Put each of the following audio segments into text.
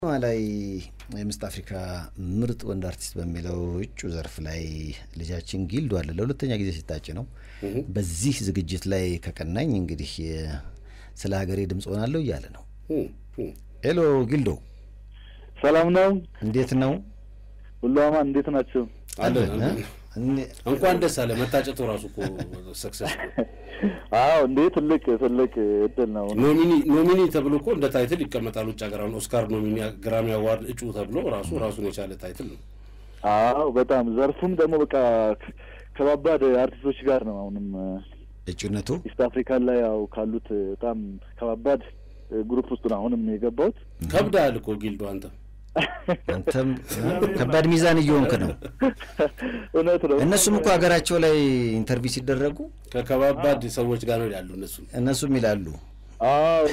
ላይ የምስት አፍሪካ ምርጥ ወንድ አርቲስት በሚለው እጩ ዘርፍ ላይ ልጃችን ጊልዶ አለ። ለሁለተኛ ጊዜ ሲታጭ ነው። በዚህ ዝግጅት ላይ ከቀናኝ እንግዲህ ስለ ሀገሬ ድምፅ ሆናለሁ እያለ ነው። ሄሎ ጊልዶ፣ ሰላም ነው? እንዴት ነው? ሁሉ አማን፣ እንዴት ናቸው? አለን። እንኳን ደስ አለ። መታጨቱ ራሱ እኮ ሰክሰስ አዎ፣ እንዴ ትልቅ ትልቅ እድል ነው። ኖሚኒ ኖሚኒ ተብሎ እኮ እንደ ታይትል ይቀመጣል። ውጭ ሀገር አሁን ኦስካር ኖሚኒ ግራሚ አዋርድ እጩ ተብሎ ራሱ ራሱን የቻለ ታይትል ነው። አዎ፣ በጣም ዘርፉም ደግሞ በቃ ከባባድ አርቲስቶች ጋር ነው። አሁንም እጩነቱ ኢስት አፍሪካን ላይ ያው ካሉት በጣም ከባባድ ግሩፕ ውስጥ ነው አሁንም የገባሁት። ከብዳል እኮ ጊልዶ አንተ አንተም ከባድ ሚዛን እየሆንክ ነው። እውነት ነው። እነሱም እኮ ሀገራቸው ላይ ኢንተርቪው ሲደረጉ ከከባባድ ሰዎች ጋር ነው ያሉ እነሱ እነሱም ይላሉ አዎ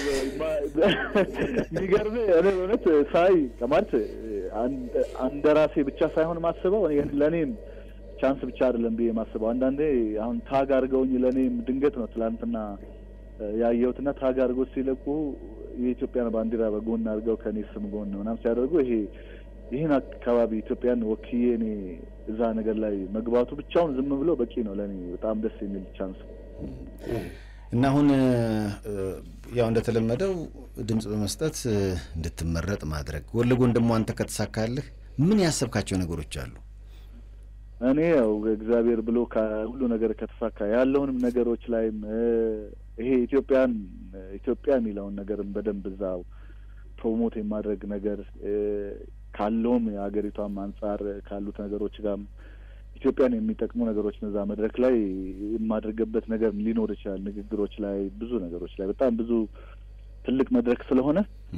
የሚገርም እኔ በእውነት ሳይ ማለት አንደ ራሴ ብቻ ሳይሆን ማስበው ለእኔም ቻንስ ብቻ አይደለም ብዬ ማስበው አንዳንዴ አሁን ታግ አድርገውኝ ለእኔም ድንገት ነው ትላንትና ያየሁትና ታግ አድርገው ሲለቁ የኢትዮጵያን ባንዲራ በጎን አድርገው ከኔ ስም ጎን ምናምን ሲያደርጉ ይሄ ይህን አካባቢ ኢትዮጵያን ወክዬ እኔ እዛ ነገር ላይ መግባቱ ብቻውን ዝም ብሎ በቂ ነው ለእኔ በጣም ደስ የሚል ቻንስ እና አሁን ያው እንደተለመደው ድምፅ በመስጠት እንድትመረጥ ማድረግ ጎን ለጎን ደግሞ አንተ ከተሳካልህ ምን ያሰብካቸው ነገሮች አሉ? እኔ ያው እግዚአብሔር ብሎ ሁሉ ነገር ከተሳካ ያለውንም ነገሮች ላይም ይሄ ኢትዮጵያን ኢትዮጵያ የሚለውን ነገርም በደንብ እዛው ፕሮሞት የማድረግ ነገር ካለውም የሀገሪቷም አንጻር ካሉት ነገሮች ጋርም ኢትዮጵያን የሚጠቅሙ ነገሮች እዛ መድረክ ላይ የማድረግበት ነገር ሊኖር ይችላል። ንግግሮች ላይ ብዙ ነገሮች ላይ በጣም ብዙ ትልቅ መድረክ ስለሆነ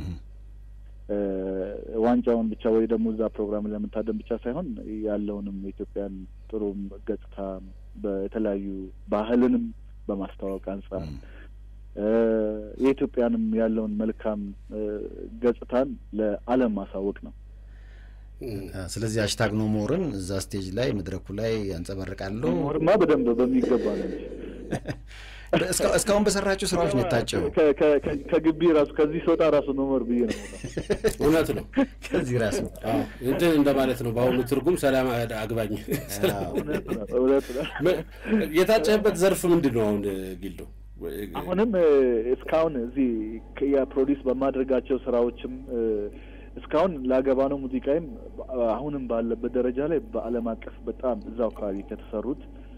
ዋንጫውን ብቻ ወይ ደግሞ እዛ ፕሮግራም ለመታደም ብቻ ሳይሆን ያለውንም የኢትዮጵያን ጥሩ ገጽታ በተለያዩ ባህልንም በማስተዋወቅ አንጻር የኢትዮጵያንም ያለውን መልካም ገጽታን ለዓለም ማሳወቅ ነው። ስለዚህ ሃሽታግ ኖ ሞርን እዛ ስቴጅ ላይ መድረኩ ላይ ያንጸባርቃለሁ። ሞርማ በደንብ በሚገባ ነው እንጂ እስካሁን በሰራቸው ስራዎች ነው የታጨው። ከግቢ ራሱ ከዚህ ስወጣ ራሱ ኖሞር ብዬ ነው። እውነት ነው። ከዚህ ራሱ እንትን እንደማለት ነው። በአሁኑ ትርጉም ሰላም አግባኝ። እውነት ነው። የታጨህበት ዘርፍ ምንድን ነው? አሁን ጊልዶ አሁንም እስካሁን እዚህ የፕሮዲስ በማድረጋቸው ስራዎችም እስካሁን ላገባ ነው ሙዚቃይም አሁንም ባለበት ደረጃ ላይ በዓለም አቀፍ በጣም እዛው አካባቢ ከተሰሩት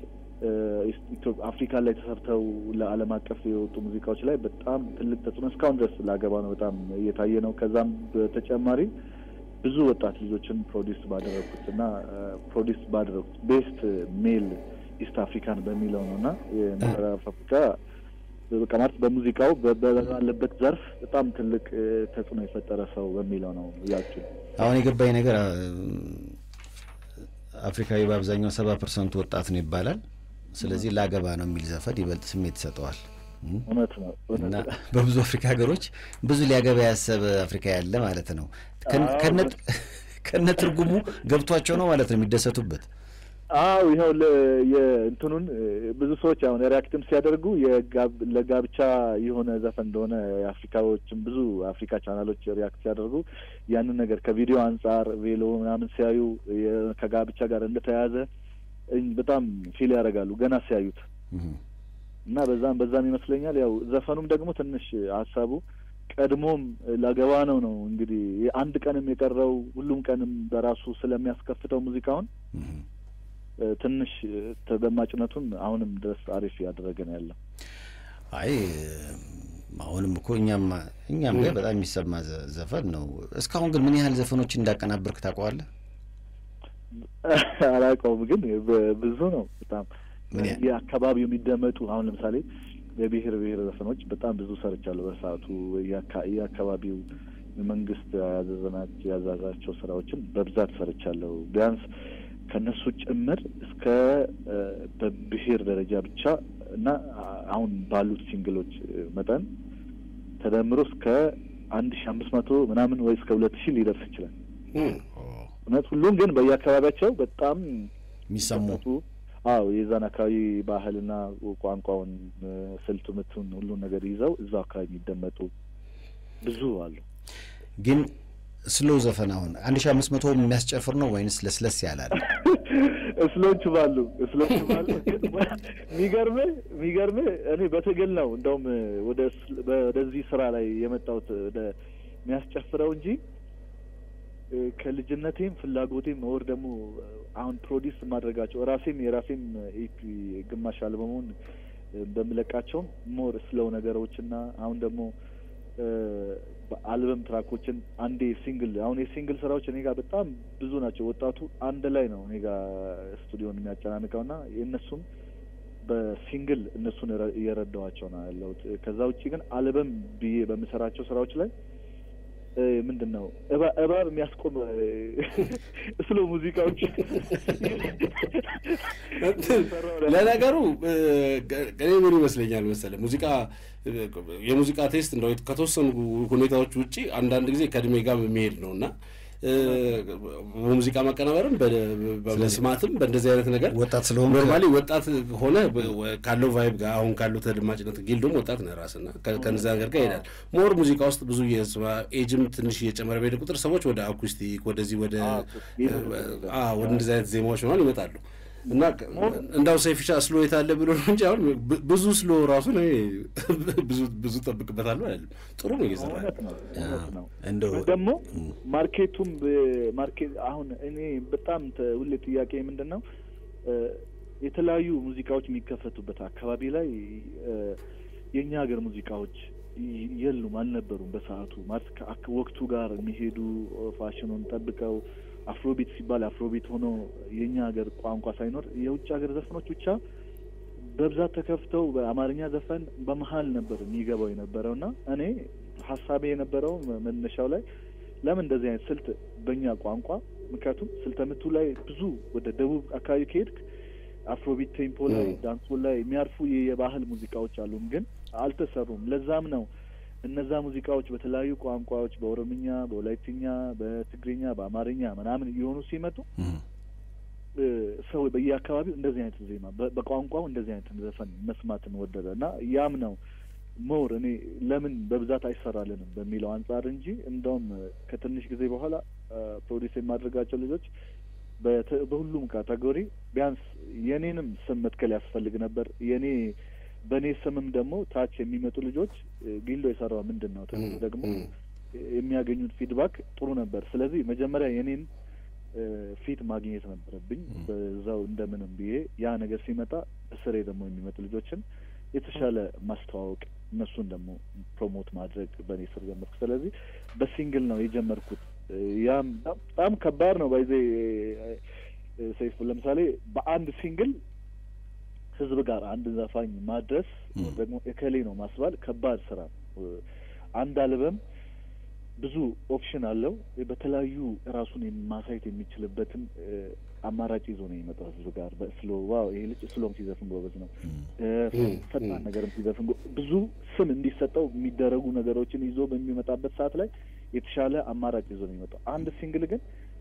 አፍሪካ ላይ ተሰርተው ለዓለም አቀፍ የወጡ ሙዚቃዎች ላይ በጣም ትልቅ ተጽዕኖ እስካሁን ድረስ ላገባ ነው በጣም እየታየ ነው። ከዛም በተጨማሪ ብዙ ወጣት ልጆችን ፕሮዲስ ባደረግኩት እና ፕሮዲስ ባደረግኩት ቤስት ሜል ኢስት አፍሪካን በሚለው ነው እና የምዕራብ አፍሪካ በቃ ማለት በሙዚቃው ባለበት ዘርፍ በጣም ትልቅ ተጽዕኖ የፈጠረ ሰው በሚለው ነው እያችሁ። አሁን የገባኝ ነገር አፍሪካዊ በአብዛኛው ሰባ ፐርሰንቱ ወጣት ነው ይባላል። ስለዚህ ላገባ ነው የሚል ዘፈን ይበልጥ ስሜት ይሰጠዋል። እውነት ነው እና በብዙ አፍሪካ ሀገሮች ብዙ ሊያገባ ያሰበ አፍሪካ ያለ ማለት ነው። ከነ ትርጉሙ ገብቷቸው ነው ማለት ነው የሚደሰቱበት። አው ይኸው የእንትኑን ብዙ ሰዎች አሁን ሪያክትም ሲያደርጉ ለጋብቻ የሆነ ዘፈን እንደሆነ የአፍሪካዎችም ብዙ አፍሪካ ቻናሎች ሪያክት ሲያደርጉ ያንን ነገር ከቪዲዮ አንጻር ቬሎ ምናምን ሲያዩ ከጋብቻ ጋር እንደተያያዘ በጣም ፊል ያደርጋሉ ገና ሲያዩት እና በዛም በዛም ይመስለኛል ያው ዘፈኑም ደግሞ ትንሽ ሀሳቡ ቀድሞም ላገባ ነው ነው እንግዲህ አንድ ቀንም የቀረው ሁሉም ቀንም በራሱ ስለሚያስከፍተው ሙዚቃውን ትንሽ ተደማጭነቱን አሁንም ድረስ አሪፍ እያደረገ ነው ያለው። አይ አሁንም እኮ እኛም እኛም ላይ በጣም የሚሰማ ዘፈን ነው። እስካሁን ግን ምን ያህል ዘፈኖችን እንዳቀናበርክ ታውቀዋለህ? አላውቀውም፣ ግን ብዙ ነው በጣም የአካባቢው የሚደመጡ አሁን ለምሳሌ የብሔር ብሔር ዘፈኖች በጣም ብዙ ሰርቻለሁ። በሰዓቱ የአካባቢው መንግስት ያዘዘናቸው ያዛዛቸው ስራዎችን በብዛት ሰርቻለሁ ቢያንስ ከነሱ ጭምር እስከ በብሔር ደረጃ ብቻ እና አሁን ባሉት ሲንግሎች መጠን ተደምሮ እስከ አንድ ሺ አምስት መቶ ምናምን ወይ እስከ ሁለት ሺህ ሊደርስ ይችላል። እውነት ሁሉም ግን በየአካባቢያቸው በጣም የሚሰሙ አዎ የዛን አካባቢ ባህልና ቋንቋውን፣ ስልቱ፣ ምቱን ሁሉን ነገር ይዘው እዛው አካባቢ የሚደመጡ ብዙ አሉ። ግን ስሎ ዘፈን አሁን አንድ ሺ አምስት መቶ የሚያስጨፍር ነው ወይንስ ለስለስ ያላል? እስሎች ባሉ እስሎች ባሉ የሚገርምህ የሚገርምህ እኔ በትግል ነው እንደውም ወደ ወደዚህ ስራ ላይ የመጣሁት ወደ የሚያስጨፍረው እንጂ ከልጅነቴም ፍላጎቴም ወር ደግሞ አሁን ፕሮዲስ ማድረጋቸው ራሴም የራሴም ኢፒ ግማሽ አልበሙን በምለቃቸውም ሞር ስለው ነገሮችና አሁን ደግሞ አልበም ትራኮችን አንዴ ሲንግል አሁን የሲንግል ስራዎች እኔ ጋር በጣም ብዙ ናቸው። ወጣቱ አንድ ላይ ነው እኔ ጋር ስቱዲዮን የሚያጨናንቀው እና የእነሱም በሲንግል እነሱን እየረዳኋቸው ነው ያለሁት። ከዛ ውጭ ግን አልበም ብዬ በምሰራቸው ስራዎች ላይ ምንድን ነው እባብ የሚያስቆም ስሎ ሙዚቃዎች ለነገሩ እኔ ምን ይመስለኛል መሰለህ ሙዚቃ የሙዚቃ ቴስት እንደው ከተወሰኑ ሁኔታዎች ውጭ አንዳንድ ጊዜ ከእድሜ ጋር የሚሄድ ነው እና በሙዚቃ ማቀናበርም በመስማትም በእንደዚህ አይነት ነገር ወጣት ስለሆን ኖርማሊ ወጣት ሆነ ካለው ቫይብ ጋር አሁን ካለው ተደማጭነት ጊልዶም ወጣት ነህ ራስና ከነዛ ነገር ጋር ይሄዳል። ሞር ሙዚቃ ውስጥ ብዙ ኤጅም ትንሽ እየጨመረ በሄደ ቁጥር ሰዎች ወደ አኩስቲክ ወደዚህ ወደ ወደ እንደዚህ አይነት ዜማዎች ምናምን ይመጣሉ እና እንዳው ሰይፍሻ ስሎ የታለ ብሎ ነው እንጂ አሁን ብዙ ስሎ ራሱ ነው ብዙ ብዙ ጠብቅበታለሁ አይደለም። ጥሩ ነው እየሰራ እንደው ደግሞ ማርኬቱም ማርኬት አሁን እኔ በጣም ሁሌ ጥያቄ ምንድን ነው የተለያዩ ሙዚቃዎች የሚከፈቱበት አካባቢ ላይ የእኛ ሀገር ሙዚቃዎች የሉም፣ አልነበሩም በሰዓቱ ማለት ወቅቱ ጋር የሚሄዱ ፋሽኑን ጠብቀው አፍሮቢት ሲባል አፍሮቢት ሆኖ የእኛ ሀገር ቋንቋ ሳይኖር የውጭ ሀገር ዘፈኖች ብቻ በብዛት ተከፍተው በአማርኛ ዘፈን በመሀል ነበር የሚገባው የነበረው እና እኔ ሀሳቤ የነበረው መነሻው ላይ ለምን እንደዚህ አይነት ስልት በእኛ ቋንቋ ምክንያቱም ስልተ ምቱ ላይ ብዙ ወደ ደቡብ አካባቢ ከሄድክ አፍሮቢት ቴምፖ ላይ ዳንሶ ላይ የሚያርፉ የባህል ሙዚቃዎች አሉም፣ ግን አልተሰሩም። ለዛም ነው እነዛ ሙዚቃዎች በተለያዩ ቋንቋዎች በኦሮምኛ፣ በወላይትኛ፣ በትግርኛ፣ በአማርኛ ምናምን እየሆኑ ሲመጡ ሰው በየአካባቢው እንደዚህ አይነት ዜማ በቋንቋው እንደዚህ አይነት ዘፈን መስማትን ወደደ እና ያም ነው ሞር እኔ ለምን በብዛት አይሰራልንም በሚለው አንጻር እንጂ እንደውም ከትንሽ ጊዜ በኋላ ፕሮዲስ የማድረጋቸው ልጆች በሁሉም ካቴጎሪ ቢያንስ የኔንም ስም መትከል ያስፈልግ ነበር የኔ በእኔ ስምም ደግሞ ታች የሚመጡ ልጆች ጊልዶ የሰራው ምንድን ነው ተብሎ ደግሞ የሚያገኙት ፊድባክ ጥሩ ነበር። ስለዚህ መጀመሪያ የኔን ፊት ማግኘት ነበረብኝ በዛው እንደምንም ብዬ ያ ነገር ሲመጣ እስሬ ደግሞ የሚመጡ ልጆችን የተሻለ ማስተዋወቅ እነሱን ደግሞ ፕሮሞት ማድረግ በእኔ ስር ጀመርኩ። ስለዚህ በሲንግል ነው የጀመርኩት። ያም በጣም ከባድ ነው ባይዜ ሰይፉ ለምሳሌ በአንድ ሲንግል ህዝብ ጋር አንድ ዘፋኝ ማድረስ ደግሞ እከሌ ነው ማስባል ከባድ ስራ ነው። አንድ አልበም ብዙ ኦፕሽን አለው። በተለያዩ ራሱን ማሳየት የሚችልበትን አማራጭ ይዞ ነው የመጣው ህዝብ ጋር በስሎ ዋው ይሄ ልጅ ስሎም ሲዘፍን ጎበዝ ነው፣ ፈጣን ነገርም ሲዘፍን ብዙ ስም እንዲሰጠው የሚደረጉ ነገሮችን ይዞ በሚመጣበት ሰዓት ላይ የተሻለ አማራጭ ይዞ ነው የሚመጣው። አንድ ሲንግል ግን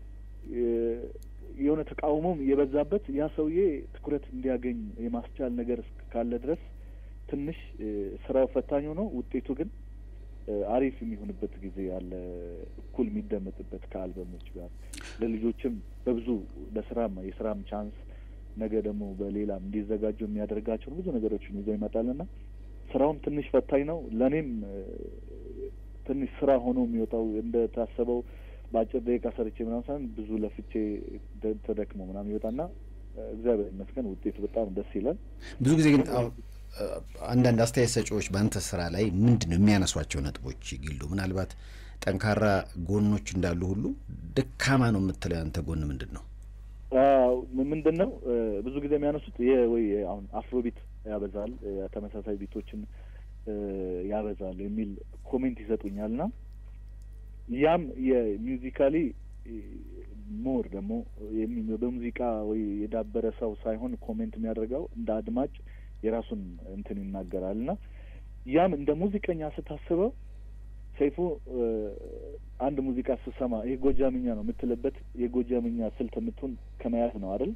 የሆነ ተቃውሞም የበዛበት ያ ሰውዬ ትኩረት እንዲያገኝ የማስቻል ነገር ካለ ድረስ ትንሽ ስራው ፈታኝ ሆኖ ውጤቱ ግን አሪፍ የሚሆንበት ጊዜ ያለ እኩል የሚደመጥበት ከአልበሞች ጋር ለልጆችም በብዙ ለስራም የስራም ቻንስ ነገ ደግሞ በሌላም እንዲዘጋጁ የሚያደርጋቸውን ብዙ ነገሮችን ይዞ ይመጣልና ስራውም ትንሽ ፈታኝ ነው። ለእኔም ትንሽ ስራ ሆኖ የሚወጣው እንደታሰበው በአጭር ደቂቃ ሰርቼ ምናምን ሳይሆን ብዙ ለፍቼ ተደክሞ ምናምን ይወጣና እግዚአብሔር ይመስገን ውጤቱ በጣም ደስ ይላል። ብዙ ጊዜ ግን አንዳንድ አስተያየት ሰጪዎች በአንተ ስራ ላይ ምንድን ነው የሚያነሷቸው ነጥቦች? ጊልዶ ምናልባት ጠንካራ ጎኖች እንዳሉ ሁሉ ደካማ ነው የምትለው ያንተ ጎን ምንድን ነው? ምንድን ነው ብዙ ጊዜ የሚያነሱት ወይ አሁን አፍሮቢት ያበዛል፣ ተመሳሳይ ቢቶችን ያበዛል የሚል ኮሜንት ይሰጡኛል ና ያም የሚውዚካሊ ሞር ደግሞ በሙዚቃ ወይ የዳበረ ሰው ሳይሆን ኮሜንት የሚያደርገው እንደ አድማጭ የራሱን እንትን ይናገራል እና ያም እንደ ሙዚቀኛ ስታስበው ሰይፉ አንድ ሙዚቃ ስትሰማ ይህ ጎጃምኛ ነው የምትልበት የጎጃምኛ ስልት የምትሆን ከመያዝ ነው አይደል?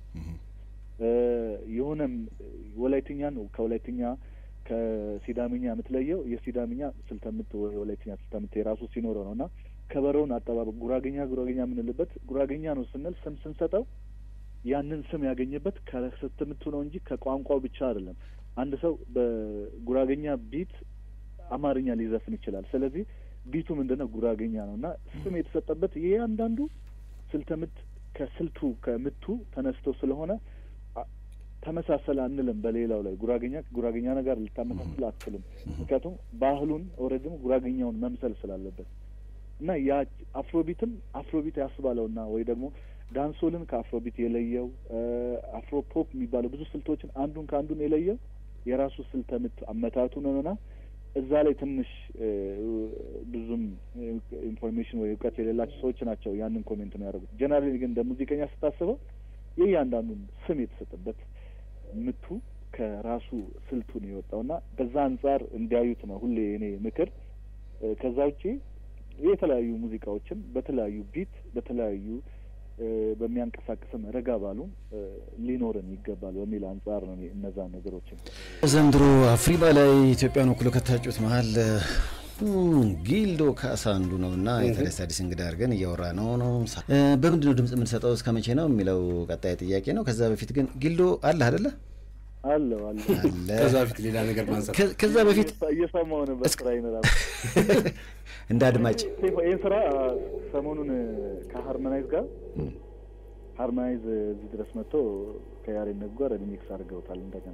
የሆነም ወላይትኛን ከወላይትኛ ከሲዳምኛ የምትለየው የሲዳምኛ ስልተ ምት የወላይትኛ ስልተ ምት የራሱ ሲኖረው ነው እና ከበሮውን አጠባበቅ ጉራገኛ ጉራገኛ የምንልበት ጉራገኛ ነው ስንል ስም ስንሰጠው ያንን ስም ያገኘበት ከስትምቱ ነው እንጂ ከቋንቋው ብቻ አይደለም። አንድ ሰው በጉራገኛ ቢት አማርኛ ሊዘፍን ይችላል። ስለዚህ ቢቱ ምንድን ነው? ጉራገኛ ነው እና ስም የተሰጠበት ይሄ አንዳንዱ ስልተ ምት ከስልቱ ከምቱ ተነስቶ ስለሆነ ተመሳሰለ አንልም። በሌላው ላይ ጉራገኛ ጉራገኛ ነገር ልታመሳስል አትችልም። ምክንያቱም ባህሉን ኦልሬዲ ጉራገኛውን መምሰል ስላለበት እና ያ አፍሮቢትም አፍሮቢት ያስባለውና ወይ ደግሞ ዳንሶልን ከአፍሮቢት የለየው አፍሮ ፖፕ የሚባለው ብዙ ስልቶችን አንዱን ከአንዱን የለየው የራሱ ስልተ ምት አመታቱ ነውና እዛ ላይ ትንሽ ብዙም ኢንፎርሜሽን ወይ እውቀት የሌላቸው ሰዎች ናቸው ያንን ኮሜንት ነው ያደረጉት። ጀነራሊ ግን እንደ ሙዚቀኛ ስታስበው ይህ ያንዳንዱን ስም የተሰጠበት ምቱ ከራሱ ስልቱ ነው የወጣው እና በዛ አንጻር እንዲያዩት ነው ሁሌ እኔ ምክር። ከዛ ውጪ የተለያዩ ሙዚቃዎችን በተለያዩ ቢት በተለያዩ በሚያንቀሳቅስም ረጋ ባሉ ሊኖርን ይገባል በሚል አንጻር ነው እነዛ ነገሮችን ዘንድሮ አፍሪባ ላይ ኢትዮጵያን ወክሎ ከታጩት መሀል ጊልዶ ካሳ አንዱ ነው እና የተለስ አዲስ እንግዳ አድርገን እያወራ ነው ነው በምንድን ነው ድምጽ የምንሰጠው እስከ መቼ ነው የሚለው ቀጣይ ጥያቄ ነው። ከዛ በፊት ግን ጊልዶ አለ አደለ? አለው አለ ከዛ በፊት ሌላ ነገር ማንሳት ከዛ በፊት እየሰማሁ ነበር ስራ ይኖራል እንደ አድማጭ ይህ ስራ ሰሞኑን ከሀርመናይዝ ጋር ሀርመናይዝ እዚህ ድረስ መጥቶ ከያሬድ ነጉ ጋር ሪሚክስ አድርገውታል። እንደገና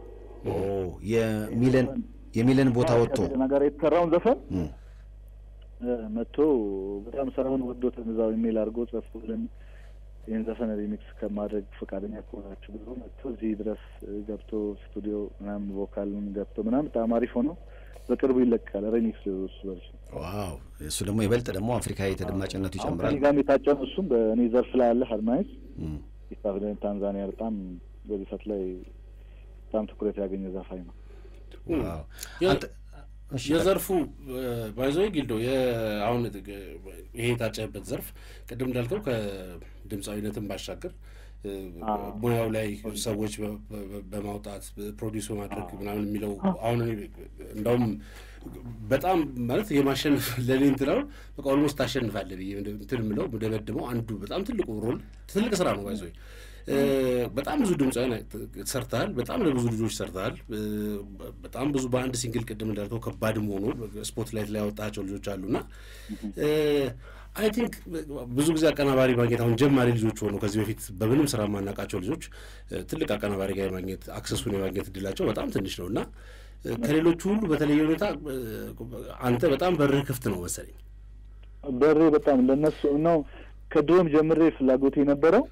የሚለን የሚለን ቦታ ወጥቶ ነገር የተሰራውን ዘፈን መጥቶ በጣም ስራውን ወዶት እዛው ኢሜል አድርጎ ጽፎልን ይህን ዘፈን ሪሚክስ ከማድረግ ፈቃደኛ ከሆናችሁ ብሎ መጥቶ እዚህ ድረስ ገብቶ ስቱዲዮ ምናምን ቮካልን ገብቶ ምናምን በጣም አሪፍ ሆነው በቅርቡ ይለቃል። ሬሚክስ እሱ ቨርሽን ዋው! እሱ ደግሞ ይበልጥ ደግሞ አፍሪካዊ ተደማጭነቱ ይጨምራል። ጋም የታጨን እሱም በእኔ ዘርፍ ላይ ያለ ሀርማይዝ ኢስታፍደን ታንዛኒያ በጣም በዚህ ሰት ላይ በጣም ትኩረት ያገኘ ዘፋኝ ነው። የዘርፉ ባይዞ ጊልዶ አሁን ይሄ የታጨህበት ዘርፍ ቅድም እንዳልከው ከድምፃዊነትን ባሻገር ሙያው ላይ ሰዎች በማውጣት ፕሮዲስ በማድረግ ምናምን የሚለው አሁን እንዳውም በጣም ማለት የማሸነፍ ለእኔ እንትናው በቃ ኦልሞስት ታሸንፋለህ ብዬ እንትን የምለው ደመድመው አንዱ በጣም ትልቁ ሮል ትልቅ ስራ ነው ባይዞ በጣም ብዙ ድምፃውያን ሰርተሃል። በጣም ለብዙ ልጆች ሰርተሃል። በጣም ብዙ በአንድ ሲንግል ቅድም እንዳልከው ከባድም ሆኖ ስፖት ላይት ላይ ያወጣቸው ልጆች አሉና አይ ቲንክ ብዙ ጊዜ አቀናባሪ ማግኘት አሁን ጀማሪ ልጆች ሆኑ ከዚህ በፊት በምንም ስራ የማናውቃቸው ልጆች ትልቅ አቀናባሪ ጋር የማግኘት አክሰሱን የማግኘት እድላቸው በጣም ትንሽ ነው እና ከሌሎቹ ሁሉ በተለየ ሁኔታ አንተ በጣም በርህ ክፍት ነው መሰለኝ። በሬ በጣም ለነሱ ነው ከድሮም ጀምሬ ፍላጎት የነበረው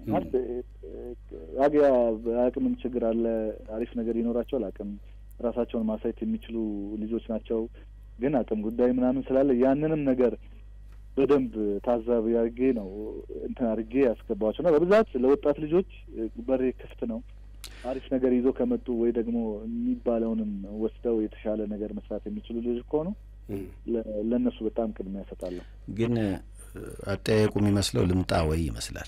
አግያ አቅምም ችግር አለ። አሪፍ ነገር ይኖራቸዋል። አቅም ራሳቸውን ማሳየት የሚችሉ ልጆች ናቸው። ግን አቅም ጉዳይ ምናምን ስላለ ያንንም ነገር በደንብ ታዛቢ አድርጌ ነው እንትን አድርጌ ያስገባቸው እና በብዛት ለወጣት ልጆች በሬ ክፍት ነው። አሪፍ ነገር ይዞ ከመጡ ወይ ደግሞ የሚባለውንም ወስደው የተሻለ ነገር መስራት የሚችሉ ልጆች ከሆኑ ለእነሱ በጣም ቅድሚያ እሰጣለሁ። ግን አጠያየቁ የሚመስለው ልምጣ ወይ ይመስላል።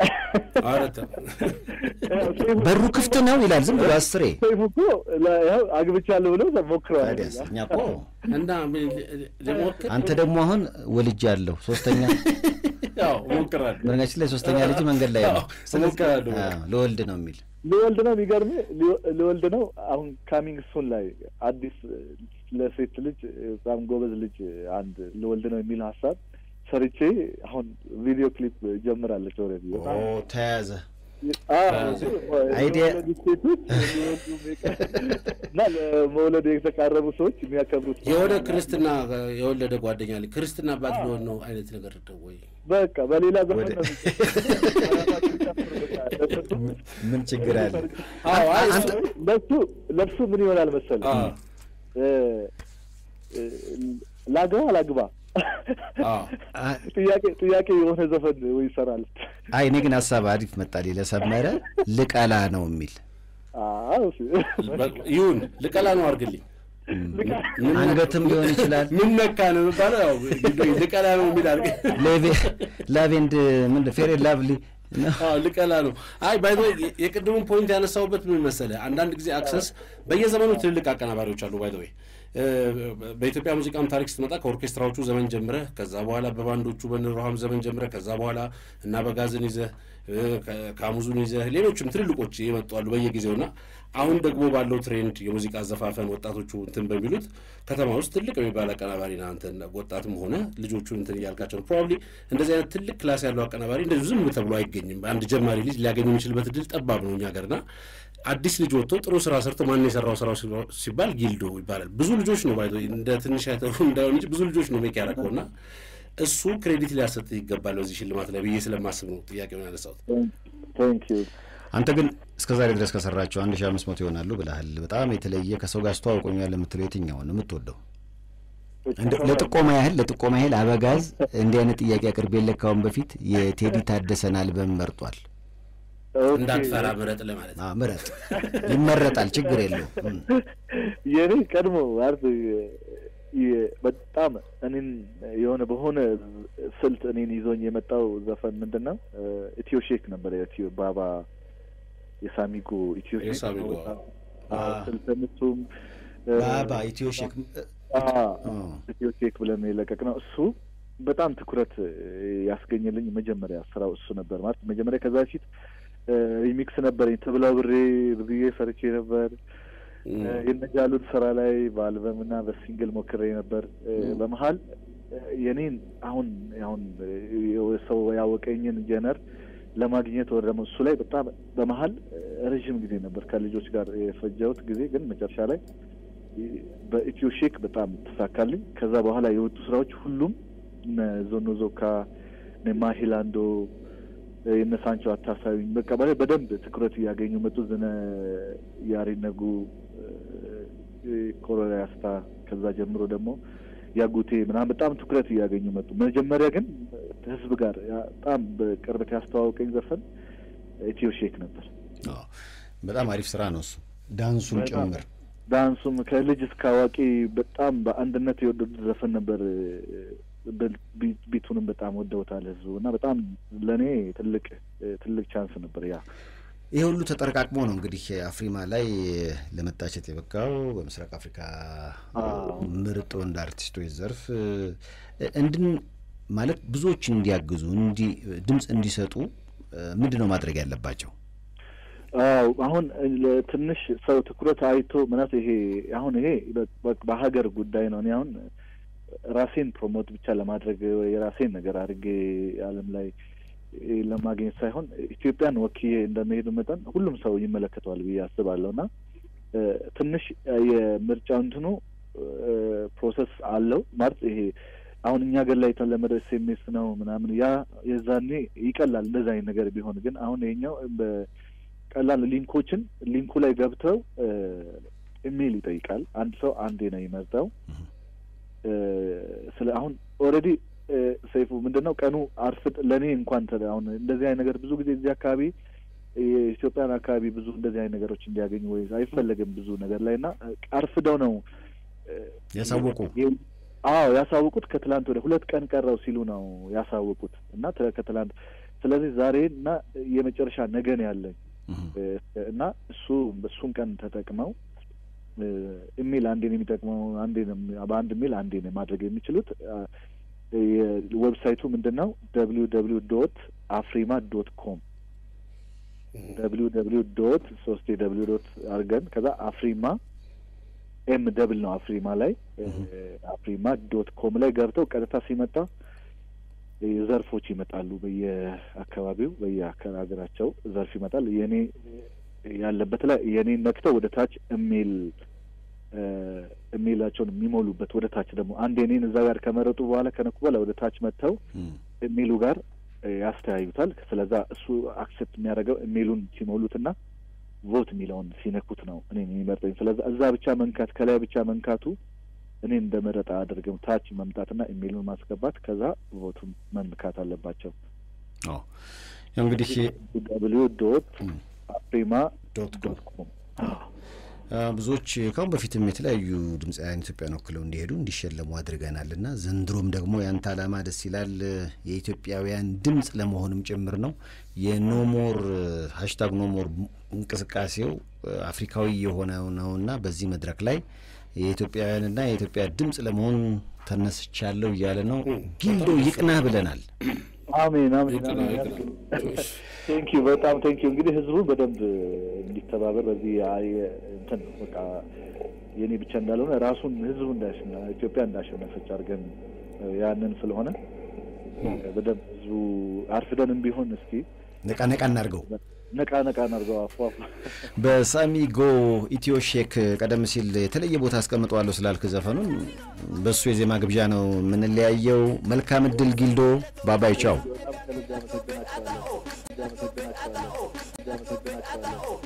በሩ ክፍት ነው ይላል። ዝም ብሎ አስሬ ሰይፉ እኮ ያው አግብቻለሁ ብሎ ሞክረዋል። ታዲያስ እኛ እኮ እና ልሞክር አንተ ደግሞ አሁን ወልጃለሁ ሶስተኛ ያው እሞክራለሁ። በነገራችን ላይ ሶስተኛ ልጅ መንገድ ላይ ነው እሞክራለሁ። አዎ፣ ልወልድ ነው የሚል ሊወልድ ነው። የሚገርም ሊወልድ ነው። አሁን ካሚንግ ሱን ላይ አዲስ ለሴት ልጅ በጣም ጎበዝ ልጅ አንድ ልወልድ ነው የሚል ሀሳብ ሰርቼ አሁን ቪዲዮ ክሊፕ ጀምራለች። ኦልሬዲ ኦ ተያዘ አይዲያ እና ለመውለድ የተቃረቡ ሰዎች የሚያከብሩት የሆነ ክርስትና የወለደ ጓደኛ ላይ ክርስትና አባት ሊሆን ነው አይነት ነገር ነው ወይ? በቃ በሌላ ዘመን ነው ምን ችግር አለ? አዎ አይ አንተ ለሱ ለሱ ምን ይሆናል መሰለህ አዎ ላግባ አላግባ አዎ ጥያቄ ጥያቄ የሆነ ዘፈን ወይ ይሰራል። አይ እኔ ግን ሀሳብ አሪፍ መጣልኝ ለሰመረ ልቀላ ነው የሚል አዎ ይሁን ልቀላ ነው አድርግልኝ። አንገትም ሊሆን ይችላል ምን ነካ ነው የሚባለው? ያው ልቀላ ነው የሚል አድርግ ላቬንድ ምን ፌሬ ላቭሊ አዎ ልቀላ ነው። አይ ባይ የቅድሙን ፖይንት ያነሳውበት ምን መሰለህ፣ አንዳንድ ጊዜ አክሰስ በየዘመኑ ትልልቅ አቀናባሪዎች አሉ። ባይ ወይ በኢትዮጵያ ሙዚቃም ታሪክ ስትመጣ ከኦርኬስትራዎቹ ዘመን ጀምረህ ከዛ በኋላ በባንዶቹ በንሮሃም ዘመን ጀምረህ ከዛ በኋላ እና በጋዝን ይዘህ ካሙዙን ይዘህ ሌሎችም ትልልቆች ይመጧሉ በየጊዜውና አሁን ደግሞ ባለው ትሬንድ የሙዚቃ አዘፋፈን ወጣቶቹ እንትን በሚሉት ከተማ ውስጥ ትልቅ የሚባል አቀናባሪ ና አንተ ወጣትም ሆነ ልጆቹን እንትን እያልካቸው ነው። ፕሮባብሊ እንደዚህ አይነት ትልቅ ክላስ ያለው አቀናባሪ እንደዚሁ ዝም ተብሎ አይገኝም። አንድ ጀማሪ ልጅ ሊያገኝ የሚችልበት እድል ጠባብ ነው እኛ ሀገርና አዲስ ልጅ ወጥቶ ጥሩ ስራ ሰርቶ ማን የሰራው ስራው ሲባል ጊልዶ ይባላል። ብዙ ልጆች ነው ባይ እንደ ትንሽ አይተው እንዳይሆን እንጂ ብዙ ልጆች ነው ሜክ ያደረገው እና እሱ ክሬዲት ሊያሰጥ ይገባል በዚህ ሽልማት ላይ ብዬ ስለማስብ ነው ጥያቄውን ያነሳሁት። አንተ ግን እስከ ዛሬ ድረስ ከሰራቸው አንድ ሺ አምስት መቶ ይሆናሉ ብለሃል። በጣም የተለየ ከሰው ጋር አስተዋውቆኛል የምትለው የትኛውን የምትወደው? ለጥቆማ ያህል ለጥቆማ ያህል አበጋዝ እንዲህ አይነት ጥያቄ አቅርቤልህ ካሁን በፊት የቴዲ ታደሰን አልበም መርጧል። እንዳትፈራ ምረጥ ለማለት ነው። ምረጥ ይመረጣል፣ ችግር የለውም። የኔ ቀድሞ ማለት በጣም እኔን የሆነ በሆነ ስልት እኔን ይዞኝ የመጣው ዘፈን ምንድን ነው? ኢትዮ ሼክ ነበር። ኢትዮ ባባ የሳሚጎ ኢትዮ ሼክ ስልት ምቱም ባባ ኢትዮ ሼክ ኢትዮ ሼክ ብለን የለቀቅ ነው እሱ በጣም ትኩረት ያስገኘልኝ መጀመሪያ ስራው እሱ ነበር። ማለት መጀመሪያ ከዛ በፊት ሪሚክስ ነበረኝ ተብላ ብሬ ብዬ ሰርቼ ነበር። የነጃሉን ስራ ላይ በአልበም እና በሲንግል ሞክሬ ነበር። በመሀል የኔን አሁን አሁን ሰው ያወቀኝን ጀነር ለማግኘት ወደ ደግሞ እሱ ላይ በጣም በመሀል ረዥም ጊዜ ነበር ከልጆች ጋር የፈጀሁት ጊዜ ግን መጨረሻ ላይ በኢትዮ ሼክ በጣም ተሳካልኝ። ከዛ በኋላ የወጡ ስራዎች ሁሉም እነ ዞኖ ዞካ፣ እነ ማሂላንዶ፣ የነ ሳንቾ አታሳዩኝ በቃ በደንብ ትኩረት እያገኙ መጡ። ዝነ ያሪነጉ፣ ኮሎራያስታ ከዛ ጀምሮ ደግሞ ያጉቴ ምናምን በጣም ትኩረት እያገኙ መጡ። መጀመሪያ ግን ህዝብ ጋር በጣም በቅርበት ያስተዋወቀኝ ዘፈን ኢትዮ ሼክ ነበር። በጣም አሪፍ ስራ ነው እሱ ዳንሱም ጭምር ዳንሱም ከልጅ እስከ አዋቂ በጣም በአንድነት የወደዱት ዘፈን ነበር። ቢቱንም በጣም ወደውታል ህዝቡ እና በጣም ለእኔ ትልቅ ትልቅ ቻንስ ነበር ያ ይህ ሁሉ ተጠረቃቅሞ ነው እንግዲህ አፍሪማ ላይ ለመታጨት የበቃው በምስራቅ አፍሪካ ምርጥ ወንድ አርቲስቶች ዘርፍ እንድን ማለት ብዙዎችን እንዲያግዙ እንዲ ድምፅ እንዲሰጡ ምንድን ነው ማድረግ ያለባቸው? አዎ አሁን ትንሽ ሰው ትኩረት አይቶ ምናት ይሄ አሁን ይሄ በሀገር ጉዳይ ነው። እኔ አሁን ራሴን ፕሮሞት ብቻ ለማድረግ የራሴን ነገር አድርጌ ዓለም ላይ ለማግኘት ሳይሆን ኢትዮጵያን ወክዬ እንደመሄዱ መጠን ሁሉም ሰው ይመለከተዋል ብዬ አስባለሁ እና ትንሽ የምርጫ እንትኑ ፕሮሰስ አለው ማለት ይሄ አሁን እኛ ሀገር ላይ የተለመደው ኤስኤምኤስ ነው ምናምን ያ የዛኔ ይቀላል እንደዛ አይነት ነገር ቢሆን ግን አሁን ይሄኛው ቀላል ሊንኮችን ሊንኩ ላይ ገብተው ኢሜይል ይጠይቃል። አንድ ሰው አንዴ ነው ይመርጠው። ስለ አሁን ኦልሬዲ ሰይፉ ምንድን ነው ቀኑ አርፍድ ለእኔ እንኳን አሁን እንደዚህ አይነት ነገር ብዙ ጊዜ እዚህ አካባቢ የኢትዮጵያን አካባቢ ብዙ እንደዚህ አይነት ነገሮች እንዲያገኙ ወይ አይፈለግም ብዙ ነገር ላይ እና አርፍደው ነው ያሳወቁ። አዎ ያሳወቁት ከትላንት ወደ ሁለት ቀን ቀረው ሲሉ ነው ያሳወቁት እና ከትላንት ስለዚህ ዛሬ እና የመጨረሻ ነገ ነው ያለኝ እና እሱ እሱን ቀን ተጠቅመው ኢሜል አንዴ ነው የሚጠቅመው አንዴ ነው በአንድ ኢሜል አንዴ ነው ማድረግ የሚችሉት። የዌብሳይቱ ምንድን ነው? ደብሊው ደብሊው ዶት አፍሪማ ዶት ኮም ደብሊው ደብሊው ዶት ሶስት የደብሊው ዶት አድርገን ከዛ አፍሪማ ኤም ደብል ነው አፍሪማ ላይ አፍሪማ ዶት ኮም ላይ ገብተው ቀጥታ ሲመጣ ዘርፎች ይመጣሉ። በየአካባቢው በየሀገራቸው ዘርፍ ይመጣል። የኔ ያለበት ላይ የኔ ነክተው ወደ ታች ኢሜል ኢሜላቸውን የሚሞሉበት ወደ ታች ደግሞ አንድ የኔን እዛ ጋር ከመረጡ በኋላ ከነኩ በኋላ ወደ ታች መጥተው ኢሜሉ ጋር ያስተያዩታል። ስለዛ እሱ አክሴፕት የሚያደርገው ኢሜሉን ሲሞሉትና ቮት የሚለውን ሲነኩት ነው እኔን የሚመርጠኝ። ስለዛ እዛ ብቻ መንካት ከላይ ብቻ መንካቱ እኔን እንደ መረጣ አድርገው ታች መምጣትና ኢሜይሉን ማስገባት ከዛ ቮቱን መንካት አለባቸው። እንግዲህ ደብሊው ዶት አፍሪማ ዶት ኮም ብዙዎች ካሁን በፊትም የተለያዩ ድምፃውያን ኢትዮጵያን ወክለው እንዲሄዱ እንዲሸለሙ አድርገናል እና ዘንድሮም ደግሞ ያንተ ዓላማ ደስ ይላል። የኢትዮጵያውያን ድምፅ ለመሆንም ጭምር ነው። የኖሞር ሀሽታግ ኖሞር እንቅስቃሴው አፍሪካዊ የሆነ ነውና በዚህ መድረክ ላይ የኢትዮጵያውያንና የኢትዮጵያ ድምፅ ለመሆን ተነስቻለሁ እያለ ነው። ጊልዶ ይቅናህ ብለናል። አሜን አሜን ቴንክ ዩ በጣም ቴንክ ዩ። እንግዲህ ህዝቡ በደንብ እንዲተባበር በዚህ እንትን በቃ የኔ ብቻ እንዳልሆነ ራሱን ህዝቡ እንዳሸና ኢትዮጵያ እንዳሸነፈች አድርገን ያንን ስለሆነ በደንብ ህዝቡ አርፍደንም ቢሆን እስኪ ነቃ ነቃ እናድርገው ነቃ ነቃ እናድርገው። አፏ በሳሚጎ ኢትዮ ሼክ ቀደም ሲል የተለየ ቦታ አስቀምጠዋለሁ ስላልክ ዘፈኑን በእሱ የዜማ ግብዣ ነው የምንለያየው። መልካም እድል ጊልዶ። ባባይ ቻው።